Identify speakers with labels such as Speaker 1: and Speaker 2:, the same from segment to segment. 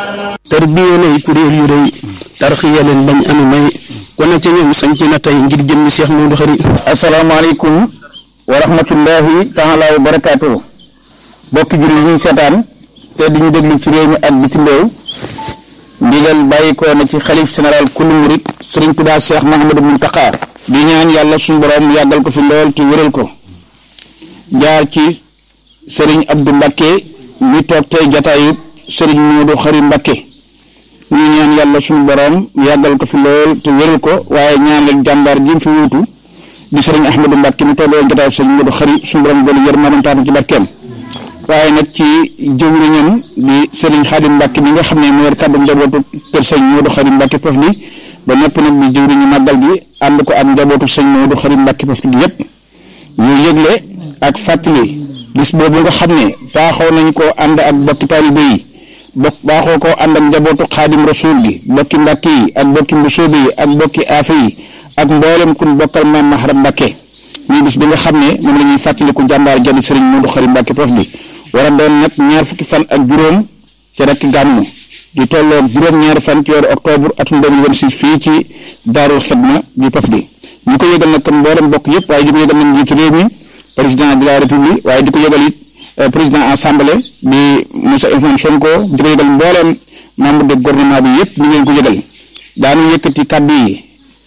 Speaker 1: tarbiya lay kuréel yu rëy tarxiya leen bañ anu may ku ne ca ñoom sañ ci na tey ngir jëmmi Cheikh Modou Khari
Speaker 2: asalaamaaleykum wa rahmatullahi taala wa barakaatu bokki julli ñuy seetaan te di ñu déglu ci réew mi ak bitim réew ndigal bàyyi ko na ci xalif général kullu murit sëriñ Tuubaa Cheikh Mahamadou Muntaqa di ñaan yàlla suñu borom yàggal ko fi lool te wéral ko jaar ci sëriñ Abdou Mbakke mi toog tey jataayu sëriñ Modou Khari Mbakke ñu ñaan yàlla suñu borom yàggal ko fi lool te wéral ko waaye ñaanal jàmbaar ji mu fi wuutu di sëriñ Ahmadou Mbakke mi toog woon jataayu sëriñ Modou Khari suñu borom doolu yërmande taatu ci barkeem waaye nag ci jëwriñam di sëriñ Xaadim Mbakke mi nga xam ne moo yor kàddu njabootu kër sëñ Modou Khari Mbakke Pof di ba noppi nag di jëwriñu màggal gi ànd ko ak njabootu sëñ Modou Khari Mbakke Pof gi yépp ñu yëgle ak fàttali bis boobu nga xam ne baaxoo nañ koo ànd ak bokki taalibe yi bokk baaxoo koo ànd ak njabootu xaadim rasul gi bokki mbàkke yi ak bokki mbusoobe yi ak bokki aafe yi ak mboolem kun bokkal maam Maharam Mbàkke muy bis bi nga xam ne moom la ñuy fàttaliku jàmbaar jadi sëriñ Modou Khari Mbakke Pof bi war a doon nag ñaar fukki fan ak juróom ci rek gàmmu di tolloog juróom-ñaari fan ci weeru octobre atum 2026 fii ci daarul xidma di Pof di ñu ko yëgal nag kon mboolem bokk yëpp waaye di ko yëgal nag njiitu réew mi président de la république waaye di ko yëgal it président assemblée di monsieur Ousmane Sonko di ko yëgal mbooleem membre de gouvernement bi yëpp ñu ngeen ko yëgal daanu yëkkati kàddu yi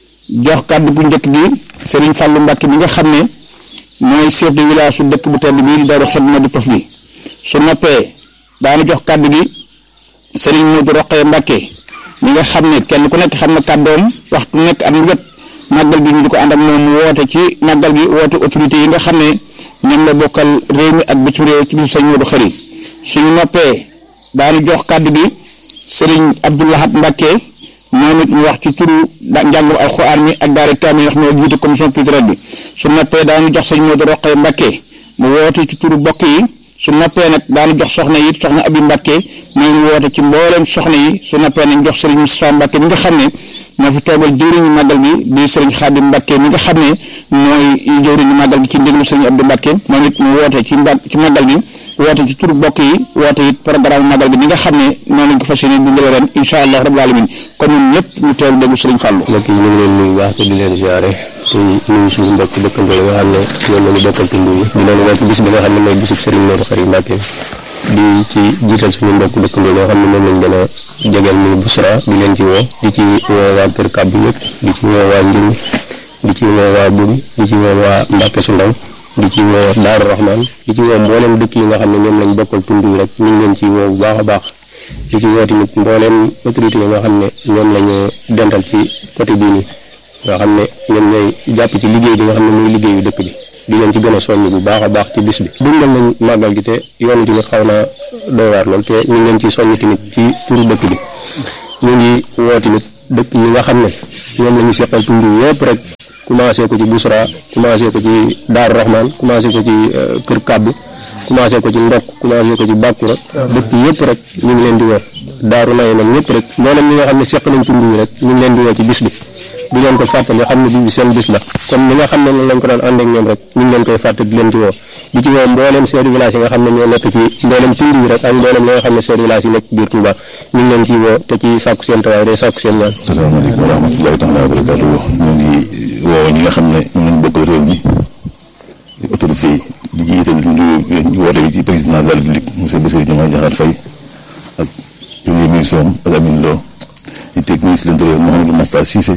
Speaker 2: jox kàddu gu njëkk gi Serigne Fallou Mbacke mi nga xam ne mooy chef de village su dëkk bu tedd bii di Daaru Xidma di Pof bi su noppee daanu jox kàddu gi Serigne Modou Rokhaya Mbacke mi nga xam ne kenn ku nekk xam na kàddoom waxtu nekk am wet màggal gi ñu di ko ànd ak moom mu woote ci màggal gi woote autorité yi nga xam ne ñoom la bokkal réew mi ak bitim réew ci bisu sëñ Modou Khari suñu noppee daanu jox kàddu gi sëriñ Abdoulahat Mbacke moom it mu wax ci turu njàngum alxuraan mi ak daara kaamil wax moo jiite commission culturelle bi su noppee daanu jox sëñ Modou Rokhaya Mbacke mu woote ci turu bokk yi su noppee nag daanu jox soxna yi soxna Abi Mbacke mooy mu woote ci mbooleem soxna yi su noppee nañ jox sëriñ Moustapha Mbacke mi nga xam ne moo fi toogal jëwriñu màggal gi di sëriñ Xaadim Mbacke mi nga xam ne mooy jëwriñu màggal gi ci ndéglu sëriñ Abdou Mbacke moom it mu woote ci mba ci màggal gi woote ci turu bokk yi woote it programme màggal gi bi nga xam ne noonu lañ ko fas yéene dundale ren incha allah rabbul alamin kon ñun ñëpp ñu teewlu déglu sëriñ Fallou
Speaker 3: mbokk yi ñu ngi leen nuyu baax te di leen ziare te nuyu suñu mbokk dëkkandoo yi nga xam ne ñoom lañu bokkal tund yi di leen woo ci bis bi nga xam ne mooy bisub sëriñ Modou Khari Mbacké di ci jiital suñu mbokk dëkkandoo yoo xam ne moom lañ gën a jegeel muy Busra di leen ci woo di ci woo waa Kër Kàbbu yëpp di ci woo waa Njur di ci woo waa Buri di ci woo waa Mbàkke su ndaw di ci woo Daaru Rahman di ci woo mboolem dëkk yi nga xam ne ñoom lañ bokkal tund yi rek ñu ngi leen ci woo bu baax a baax di ci woo tamit mboolem autorité yi nga xam ne ñoom lañu dental ci côté bii nii nga xam ne ñoom ñooy jàpp ci liggéey bi nga xam ne muy liggéeyu dëkk bi di leen ci gën a soññ bu baax a baax ci bis bi dundal nañ màggal gi te yoonu tamit xaw na doy waar lool te ñu ngi leen ci soññ tamit ci turu dëkk bi ñu ngi woo tamit dëkk yi nga xam ne ñoom la ñu seqal tund yëpp rek commencé ko ci Busra commencé ko ci Daaru Rahman commencé ko ci Kër Kàbbu commencé ko ci Ndokk commencé ko ci Bàkkura dëkk yëpp rek ñu ngi leen di woo Daaru Naye nag ñëpp rek mboolem ñi nga xam ne seq nañ tund yi rek ñu ngi leen di woo ci bis bi di leen ko fàttali xam ne bis bi seen bis la comme ni nga xam ne noonu lañ ko daan ànd ak ñoom rek ñu ngi leen koy fàttali di leen ci woo di ci woo mboolem chef de village yi nga xam ne ñoo nekk ci mboolem tund yi rek ak mboolem li nga xam ne chef de village yi nekk biir Touba ñu ngi leen ciy woo te ci sàkku seen tawaay day sàkku seen ñaan
Speaker 4: salaamaaleykum wa rahmatullahi taala wa barakatuh ñu ngi woo ñi nga xam ne ñu ngi bokk réew mi autorité yi di jiital ñu woote bi ci président de la république monsieur Bassirou Diomaye Diakhar Faye ak premier ministre am ak Amine Lo di teg ministre de l'intérieur Mouhamadou Makhtar Cissé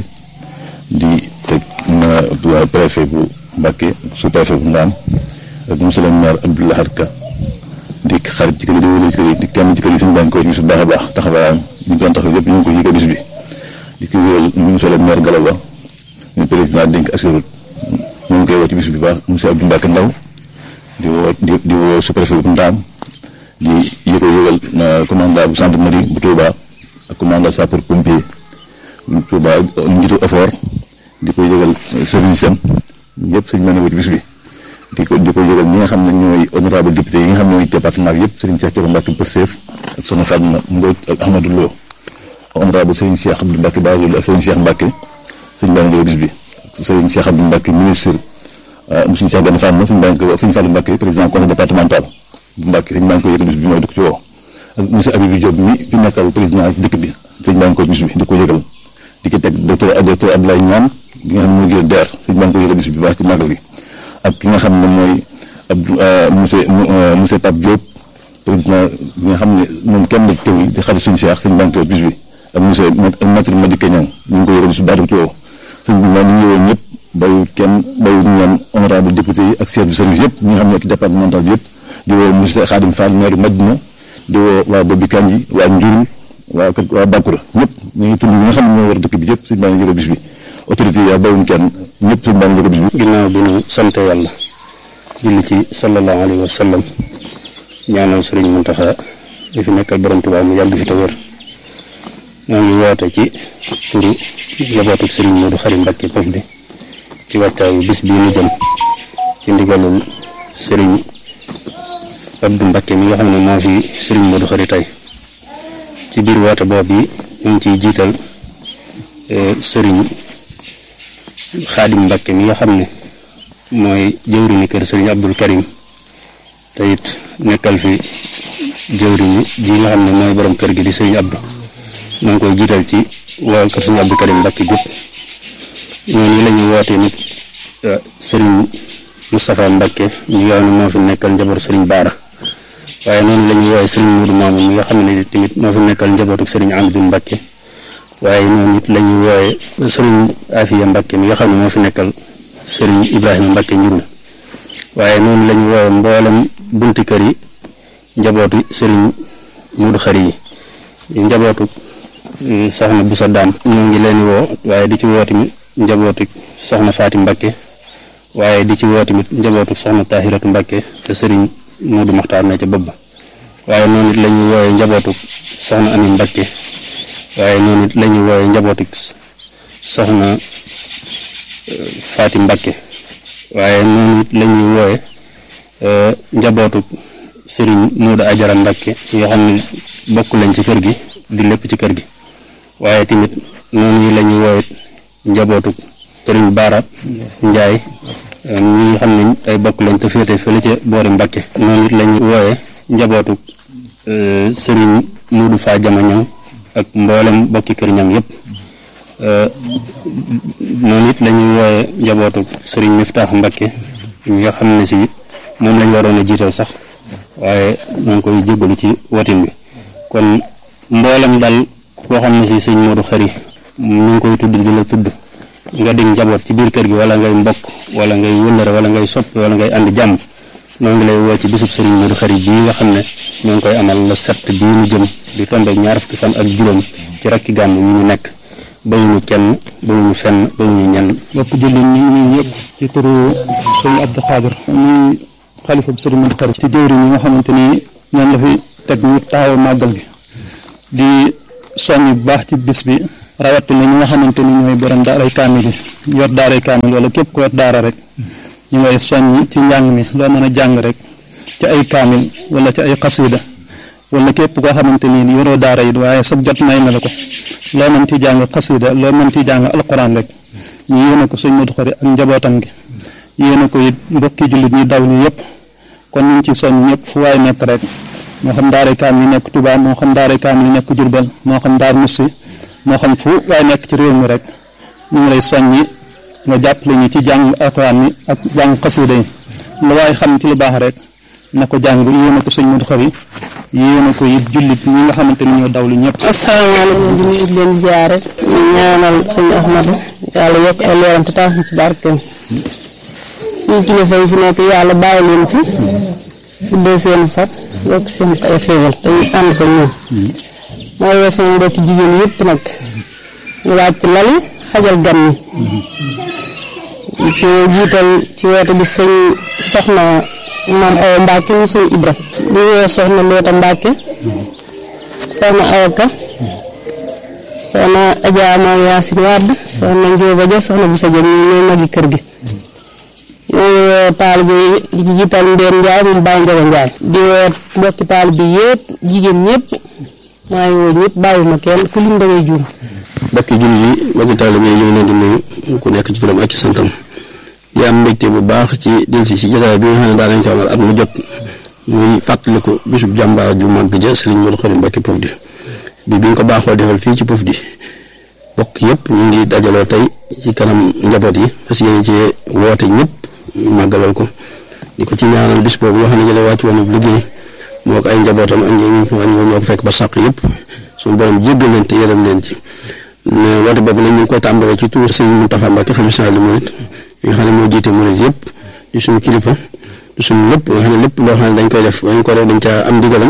Speaker 4: di teg na waa préfet bu Mbacké sous préfet bu Ndaam ak monsieur le maire Abdou Lahad Ka di xarit ci kër yi di wóor ci kër yi di kenn ci kër yi suñu bànk ko bis bu baax a baax taxawaayam ñu doon taxaw yëpp ñu ngi ko yëge bis bi di ko wéyal monsieur le maire Galaba ñu président dénk assurut ñu ngi koy woo ci bis bi baax monsieur Abdou Mbacke Ndaw di woo di di woo sous préfet bu Ndaam di yëko yëgal commandant bu gendarmerie bu Touba ak commandant sapeur pompier bu Touba njiitu effort di ko yëgal service am ñëpp sëñ mën a woo ci bis bi di ko di ko yëgal ñi nga xam ne ñooy honorable député yi nga xam ne ñooy département bi yëpp Serigne Cheikh Thioro Mbacke Pastef ak soxna Fatma Mbodj ak Ahmadou Lo honorable Serigne Cheikh Abdou Mbacke Bara Dolly ak Serigne Cheikh Mbacke sëñ baa ngi bis bi Serigne Cheikh Abdou Mbacke ministre monsieur Cheikh Gane Fatma sëñ baa ngi ko sëñ Fallou Mbacke président conseil départemental bu Mbacke sëñ baa ngi ko yëgal bis bi mooy di ko ci woo ak monsieur Habibou Diop mi fi nekkal président dëkk bi sëñ baa ngi ko bis bi di ko yëgal di ko teg docteur docteur Abdoulaye Niane bi nga xam ne mooy gën DER sëñ baa ngi ko yëgal bis bi baax ci màggal gi ak ki nga xam ne mooy Abdou monsieur monsieur Pape Diop président bi nga xam ne moom kenn la ci kër yi di xarit suñu seex sëñ baa ngi ko bis bi ak monsieur maître Madické Niang ñu ngi ko yëgal bis bi baax di ko woo sëñ bi maa ñu ñëwoon ñëpp bayut kenn bayut ñoom honorable député yi ak chef de service yëpp ñi nga xam ne ci départemental bi yëpp di woo monsieur Khadim Fall maire Madina di woo waa Bobi Kanji waa Njurul waa kër waa Bakura ñëpp ñu ngi tudd ñi nga xam ne ñoo war dëkk bi yëpp suñu baa ngi yëgal bis bi autorité yi bayuñ kenn ñëpp suñu baa ngi yëgal bis bi
Speaker 3: ginnaaw bi ñu sant yàlla julli ci sallallahu alayhi wa sallam ñaanal sëriñ Muntaxa di fi nekkal borom Tuubaa mu yàgg fi te wér ñoo ngi woote ci turu njabootuk sëriñ Moodu Xari Mbàkke Pof di ci wàccaayu bis bii ñu jëm ci ndigalul sëriñ Abdu Mbàkke mi nga xam ne moo fi sëriñ Moodu Xari tey ci biir woote boobu yi ñu ngi ciy jiital sëriñ Xaadim Mbàkke mi nga xam ne mooy jëwriñu kër sëriñ Abdul Karim te it nekkal fi jëwriñu ji nga xam ne mooy borom kër gi di sëriñ Abdou maa ngi koy jiital ci waa kër sëriñ Abdul Karim Mbàkke gépp ñooñu la ñuy woote nit sëriñ Moustapha Mbàkke ñi nga xam ne moo fi nekkal njaboot sëriñ Baara waaye noonu la ñuy wooye sëriñ Muudu Maamun mi nga xam ne tamit moo fi nekkal njabootuk sëriñ Amdu Mbàkke waaye noonu it la ñuy wooye sëriñ Afiya Mbàkke mi nga xam ne moo fi nekkal sëriñ Ibrahima Mbàkke njurul waaye noonu la ñuy wooye mboolem bunti kër yi njabootu sëriñ Muudu Xari yi njabootu soxna Busa Daam ñoo ngi leen woo waaye di ci woo tamit njabootu soxna Faati Mbàkke waaye di ci woo tamit njabootu soxna Tahiratu Mbàkke te sëriñ Muudu Maxtaar na ca bopp ba waaye noonu it la ñuy wooye njabootu soxna Ami Mbàkke waaye noonu it la ñuy wooye njabootu soxna Faati Mbàkke waaye noonu it la ñuy wooye njabootu sëriñ Moodu Ajara Mbàkke yoo xam ne bokk lañ ci kër gi di lépp ci kër gi waaye tamit noonu la ñuy wooye njabootu sëriñ Baara Njaay ñi nga xam ne ay bokk lañ te féete fële ca boori Mbàkke noonu it la ñuy wooye njabootu sëriñ Moodu Faa Jama ñoom ak mboolem bokki kër ñam yépp noonu it la ñuy wooye njabootu sëriñ Miftaax Mbakke ñi nga xam ne si moom lañ waroon a jiital sax waaye ñoo ngi koy jéggalu ci watin bi kon mboolem dal koo xam ne si sëñ Moodu Xari ñu ngi koy tudd di la tudd nga dig njaboot ci biir kër gi wala ngay mbokk wala ngay wëllëre wala ngay soppi wala ngay ànd jàmm noo ngi lay woo ci bisub sëriñ Moodu Xari bii nga xam ne ñoo ngi koy amal la set bii ñu jëm di tombe ñaar fukki fan ak juróom ci rakki gàmm yi ñu nekk bawuñu kenn bawuñu fenn bawuñu ñenn
Speaker 1: bopp jullit ñi ñuy ñëpp ci turu sëriñ Abdou Khadir muy xalifa bi sëriñ Moodu Xari ci jëwriñ yi nga xamante ni ñoom la fi teg ñu taxaw màggal gi di soññ bu baax ci bis bi rawatina ñi nga xamante ni ñooy borom daaray kaamil yi yor daaray kaamil wala képp ku yor daara rek ñu ngay soññ ci njàng mi loo mën a jàng rek ci ay kaamil wala ci ay xasida wala képp koo xamante ni yoroo daara yi waaye sab jot may na la ko loo mën ci jàng xasida loo mën ci jàng alquran rek ñu yéene ko sëñ Moodu Xari ak njabootam gi yéene ko it mbokki jullit ñi daw li yëpp kon ñu ngi ci soññ ñëpp fu waay nekk rek moo xam daaray kaamil yi nekk Touba moo xam daaray kaamil yi nekk Jurbel moo xam daar Musi moo xam fu waay nekk ci réew mi rek ñu ngi lay soññi nga jàppale ñu ci jàng alquran mi ak jàng xasida yi lu waay xam ci lu baax rek na ko jàng yéene ko sëñ Moodu Xari yéene ko it jullit ñi nga xamante ni ñoo dawlu ñëpp.
Speaker 5: asalaamaaleykum di nuyu leen ziare ñu ñaanal sëñ Ahmadu yàlla yokk ay leeram te taas ci barkeem suñu kilifa yi fi nekk yàlla bàyyi leen fi guddee seen fat yokk seen ay xéewal te ñu ànd ko ñoom mooy woo sama mbokki jigéen yëpp nag ñu wàcc lali xajal gan ñi ci jiital ci woote bi sëñ soxna maam Awa Mbacke mu sëñ Ibra di woo soxna Loota Mbacke soxna Awa Ka soxna Adja Maam Yaasin Wàdd soxna Njóoba Ja soxna Busa Ja ñi ñooy magi kër gi ñooy woo taalibe yi di ci jiital Mbeen Njaay mu Baay Njaga Njaay di woo mbokki taalibe yëpp jigéen ñëpp maa ngi woo ñëpp bàyyiwuma kenn ku lim da ngay juum
Speaker 3: mbokki jullit yi mbokki taalibe yi ñu ngi leen di nuyu ku nekk ci turam ak ci santam yaa am mbégte bu baax ci delsi si jotaay bi nga xam ne daa nañ ko amal at mu jot muy fàttaliku bisub jàmbaar ju màgg ja Serigne Modou Khary Mbacké Pofdy bi bi ñu ko baaxoo defal fii ci Pofdy bokk yëpp ñu ngi dajaloo tey ci kanam njaboot yi parce que yéen ci woote ñëpp màggalal ko di ko ci ñaanal bis boobu nga xam ne jële wàcc woon liggéey moo ko ay njabootam ak ñoom ñoo ko fekk ba sàq yëpp suñu borom jéggal leen te yërëm leen ci mais woote boobu nag ñu ngi koy tàmbalee ci turu Serigne Mountakha Mbacké xalifa général des mourides nga xam ne moo jiite murid yëpp di suñu kilifa di suñu lépp nga xam ne lépp loo xam ne dañ koy def dañ ko def dañ caa am ndigalam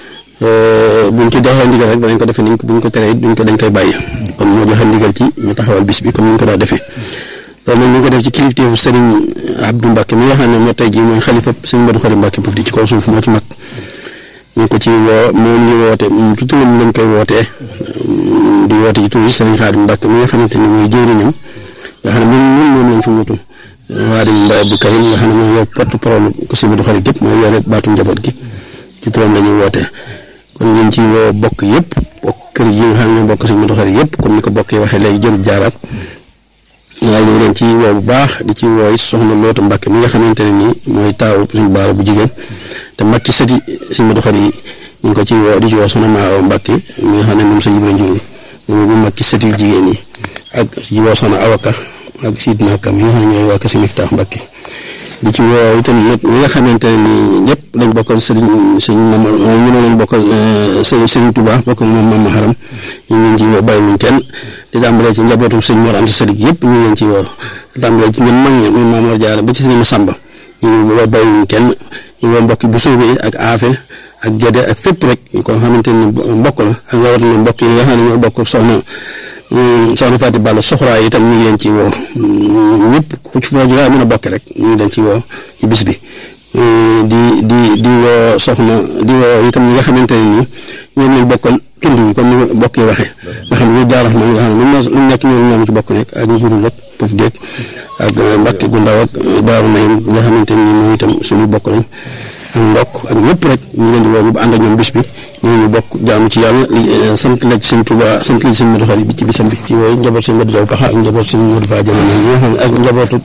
Speaker 3: buñ ci doxee ndigal rek danañ ko defee niñ ko buñ ko teree duñ ko dañ koy bàyyi kon moo joxe ndigal ci ñu taxawal bis bi comme ni ñu ko daa defee loolu nag ñu ngi ko def ci kilifteefu Serigne Abdou Mbacké mi nga xam ne moo tey jii mooy xalifa Serigne Modou Khary Mbacké Pofdy ci kaw suuf moo ci mag ñu ngi ko ci woo moom ñu woote ci turam lañ koy wootee di woote ci tur yi Serigne Khadim Mbacké mi nga xamante ni mooy jëwriñam nga xam ne moom moom lañ fi wutu Waadim Abdou Karim nga xam ne mooy yow porte parole ko Serigne Modou Khary gépp mooy yore baatu njaboot gi ci turam la ñuy wootee kon ñu ngi ci woo bokk yëpp bokk kër yi nga xam ne ñoo bokk Serigne Modou Khary yëpp comme ni ko bokk yi waxee léegi jërul jaaraat waaye ñu ngi leen ci woo bu baax di ci wooy soxna Loota Mbacké mi nga xamante ne nii mooy taawu suñu baara bu jigéen te mag ci sëti Serigne Modou Khary yi ñu ngi ko ci woo di ci woo soxna Maa Mbacké mi nga xam ne moom sa Ibra Njurul moom bu mag ci sëti yu jigéen yi ak ci woo soxna Awaka ak Sidna Kam mi nga xam ne ñooy waa Kër Miftaax Mbacké di ci woo itam nag ñi nga xamante ne nii ñëpp dañ bokkal Serigne Serigne Mama ñu ne lañ bokkal Serigne Serigne Touba bokk moom Mama Haram ñu ngi leen ci woo bàyyiwuñ kenn di tàmbalee ci njabootu sëñ Mor Anta Salik yëpp ñu ngi leen ci woo di tàmbalee ci ñun mag ñi muy Mamour Diarra ba ci Serigne Massamba ñu ngi woo bàyyiwuñ kenn ñu woo mbokk bu suubee ak aafe ak Gédé ak fépp rek koo xamante ni mbokk la ak rawatina mbokk yi nga xam ne ñoo bokk soxna soxna Fatou Balla soxraa itam ñu ngi leen ci woo ñëpp ku ci foo jógee mën a bokk rek ñu ngi leen ci woo ci bis bi di di di woo soxna di woo itam ñi nga xamante ne nii ñoom lañ bokkal tund bi comme ni bokk yi waxee nga xam ne lu daara xam nga xam ne lu nekk ñoom ñoom ci bokk nekk ak ñu jurul lépp puuf déeg ak Mbàkke gu ndaw ak Daaru Nayim nga xamante ne nii moom itam suñu bokk lañ ak ndokk ak ñëpp rek ñu leen di woo ñu ànd ak ñoom bis bi ñooñu bokk jaamu ci yàlla li sant la ci sëñ Tuubaa sant la ci sëñ Modou Khary bi ci bisam bi ci wooyu njaboot sëñ Modou Jaw Paxa ak njaboot sëñ Modou Fa Jaman ñi nga xam ne ak njabootu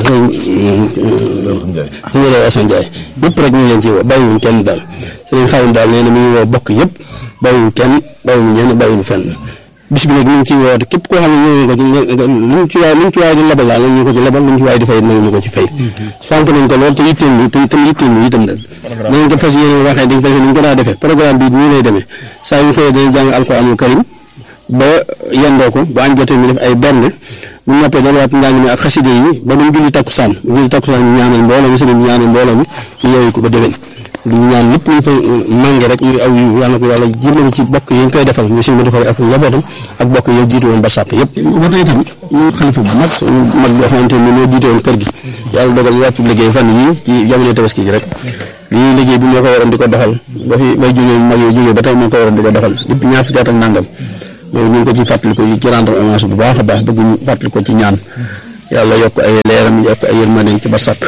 Speaker 3: sëñ sëñ Asan Njaay ñëpp rek ñu leen ci woo bàyyiwuñ kenn daal sëñ Xaadim daal nee na mi ngi woo bokk yëpp bàyyiwuñ kenn bàyyiwuñ ñenn bàyyiwuñ fenn bis bi nag ñu ngi ciy woote képp koo xam ne ñëw nga ko ci luñ ci waay luñ ci waay di lebal daal ñu ko ci lebal luñ ci waay di fay nañ ñu ko ci fay fonk nañ ko lool te yitteel ñu te itam yitteel ñu itam nag nañ ko fas yéene waxee dañ fas yéene ñu ko daa defee programme bi nii lay demee saa yu xëyee dañuy jàng alxuraanul karim ba yendoo ko ba añ jotee ñu def ay berne bu ñu noppee delluwaat njàng mi ak xaside yi ba duñ julli takkusaan julli takkusaan ñu ñaanal mbooloo mi sëriñ ñu ñaanal mbooloo mi ñu yeewu ko ba déwén di ñaan lépp luñ fa mànge rek muy aw yu yàlla ko yàlla jëmale ci bokk yi ñu koy defal ñu sëñ Modou Khary ak njabootam ak bokk yi jiite woon ba sàpp yëpp ba tey tam ñu xalifa bu mag mag boo xamante ni moo jiite woon kër gi yàlla dogal wàccu liggéey fan yii ci jamono tabaski gi rek lii liggéey bi moo ko waroon di ko doxal ba fi bay jógee mag yooyu jógee ba tey moo ko waroon di ko doxal lépp ñaar fukki at ak nangam loolu ñu ngi ko ci fàttali ko ci rendre hommage bu baax a baax bëgg ñu fàttali ko ci ñaan yàlla yokk ay leeram yokk ay yërmandeem ci ba sàpp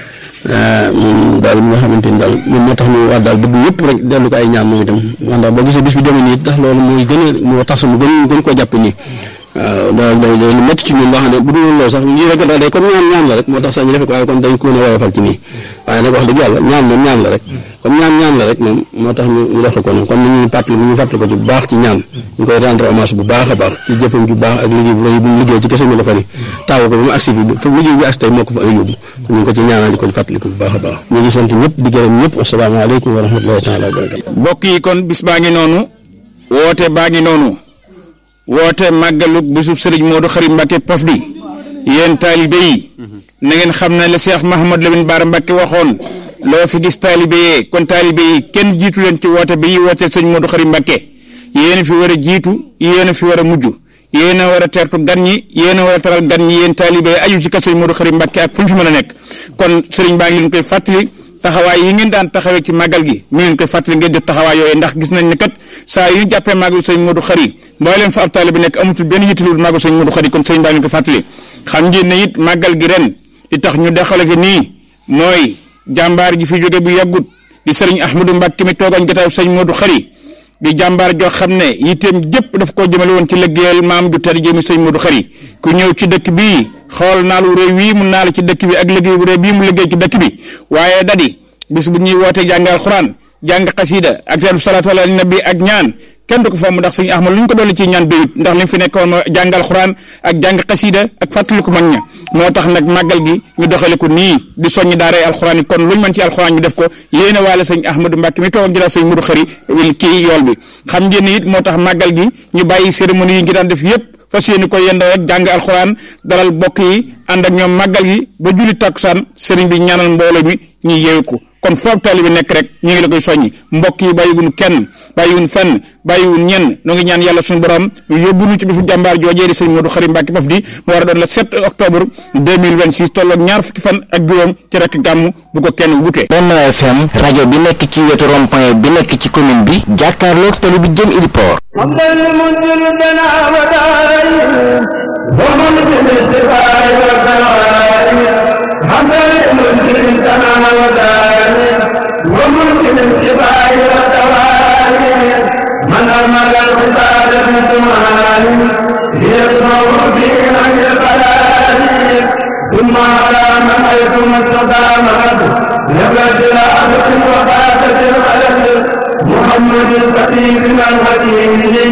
Speaker 3: moom daal mi nga xamante ni daal moom moo tax ñu war daal bëgg ñëpp rek dellu ko ay ñaan moom itam ndax boo gisee bis bi demee nii tax loolu mooy gën a moo tax mu gën gën koo jàpp nii waaw daal day day lu métti ci ñun loo xam ne bu dul loolu sax lii rek daal day comme ñaan ñaan la rek moo tax sax ñu defe ko waaye kon dañ ko ne woyofal ci nii waaye nag wax dëgg yàlla ñaan moom ñaan la rek comme ñaan ñaan la rek moom moo tax ñu ñu defe ko noonu kon ñu fàttali ñu fàttali ko ci bu baax ci ñaan ñu koy rendre hommage bu baax a baax ci jëfam ju baax ak liggéey bu rëy bu mu liggéey ci kese Modou Khary taawu ko ba mu agsi bi fa liggéey bi agsi tey moo ko fa ay yóbbu ñu ngi ko ci ñaanal di ko fàttali ko bu baax a baax ñu ngi sant ñëpp di gërëm ñëpp asalaamaaleykum wa rahmatullahi taala wa barakatu
Speaker 6: mbokk yi kon bis baa ngi noonu woote baa ngi noonu woote màggalug bisub sëriñ Modou Khary Mbacké Pofdy yéen taalibe yi na ngeen xam ne la Cheikh Mahamad Lamine Bara Mbacké waxoon loo fi gis taalibe yee kon taalibe yi kenn jiitu leen ci woote bi yi woote sëñ Modou Khary Mbacké yéen a fi war a jiitu yéen a fi war a mujj yéen a war a teertu gan ñi yéen a war a taral gan ñi yéen taalibe yi aju ci kër sëñ Modou Khary Mbacké ak fu ñu fi mën a nekk kon sëriñ baa ngi leen koy fàttali taxawaay yi ngeen daan taxawee ci màggal gi mi ngeen koy fàttali ngeen def taxawaay yooyu ndax gis nañ ne kat saa yu ñu jàppee màggal sëñ Modou Khary mbooleem fa ab taalibe bi nekk amatul benn yittelu màggal sëñ Modou Khary kon sëñ baa ngi leen koy fàttali xam ngeen ne it màggal gi ren li tax ñu dexale ko nii mooy jàmbaar ji fi jóge bu yàggut di sëriñ Ahmadou Mbacké mi toogañ gataw sëñ Modou Khary di jàmbaar joo xam ne yitteem jëpp daf koo jëmale woon ci liggéeyal maam ju tedd jëmi sëñ Modou Khary ku ñëw ci dëkk bii xool naalu réew wii mu naal ci dëkk bi ak liggéey bu réew bii mu liggéey ci dëkk bi waaye dadi bis bu ñuy woote jàng alxuraan jàng xasida ak seen salaatu ala nabi ak ñaan kenn du ko fomm ndax sëñ Ahmad lu ñu ko dolli ci ñaan doyut ndax li mu fi nekkoon ma jàng alxuraan ak jàng xasida ak fàttaliku mag ña moo tax nag màggal gi ñu doxale ko nii di soññi daaray alxuraan yi kon lu ñu mën ci alxuraan ñu def ko yéene waale sëñ Ahmadou Mbacke mi toog jëlaat sëñ Mudu Xëri kii yool bi xam ngeen ni it moo tax màggal gi ñu bàyyi cérémonie yi ngi daan def yépp fas yéene ko yendoo rek jàng alxuraan dalal bokk yi ànd ak ñoom màggal gi ba julli takkusaan sëriñ bi ñaanal mbooloo mi ñuy yeewu ko kon foog taalibe bi nekk rek ñu ngi la koy soññi mbokk yi bàyyiwun kenn bàyyiwun fenn bàyyiwun ñenn noo ngi ñaan yàlla suñu borom yóbbu ñu ci bisu jàmbaar joojee di sëñ Modou Khary Mbacké Pofdy mu war a doon le 7 octobre 2026 tolloog ñaar fukki fan ak juróom ci rek gàmm bu ko kenn wutee
Speaker 7: Benno FM rajo bi nekk ci wetu rond-point bi nekk ci commune bi jàkkaarloog tali bi jëm Iliport
Speaker 8: وممكن الشفاء والدواء من أمر العباد بثمان يسمع به عن البلاء ثم على من حيث ما استقامت يبلغ إلى عبد وفاتة الخلل محمد الخطيب الحكيم